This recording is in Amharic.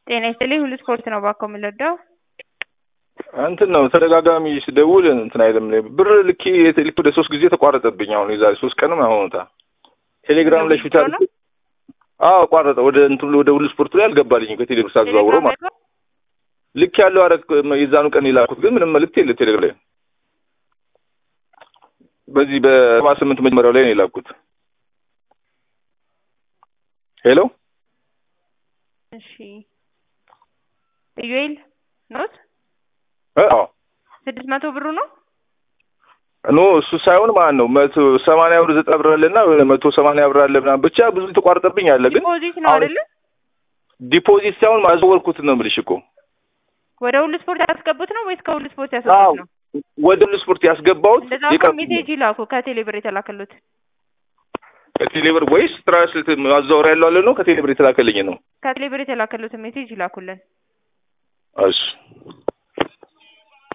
ጤና ይስጥልኝ ሁሉ ስፖርት ነው ባኮ የምንወደው እንትን ነው ተደጋጋሚ ስደውል እንትን አይልም ብር ልኬ ልክ ወደ ሶስት ጊዜ ተቋረጠብኝ። አሁን የዛሬ ሶስት ቀንም አሁኑታ ቴሌግራም ላይ ሹታ አዎ ቋረጠ። ወደ እንትን ወደ ሁሉ ስፖርት ላይ አልገባልኝ ከቴሌ ብር ሳዘዋውረው ማለት ልክ ያለው አረ የዛኑ ቀን የላኩት ግን ምንም መልዕክት የለ ቴሌግራም ላይ በዚህ በሰባ ስምንት መጀመሪያው ላይ ነው የላኩት። ሄሎ እሺ ኢዩኤል ኖት አዎ ስድስት መቶ ብሩ ነው ኖ እሱ ሳይሆን ማለት ነው መቶ ሰማንያ ብር ዘጠና ብር አለና መቶ ሰማንያ ብር አለ ምናምን ብቻ ብዙ የተቋረጠብኝ አለ። ግን ዲፖዚት ነው አይደለ? ዲፖዚት ሳይሆን ማዘወርኩት ነው የምልሽ እኮ ወደ ሁሉ ስፖርት ያስገቡት ነው ወይስ ከሁሉ ስፖርት ያስገቡት ነው? ወደ ሁሉ ስፖርት ያስገባሁት እንደዛ እኮ ሜሴጅ ይላኩ ከቴሌ ብር የተላከሉት ከቴሌ ብር ወይስ ትራንስሌት ማዛወሪያ ያለው አለ ነው ከቴሌ ብር የተላከልኝ ነው። ከቴሌ ብር የተላከሉትን ሜሴጅ ይላኩልን። እሺ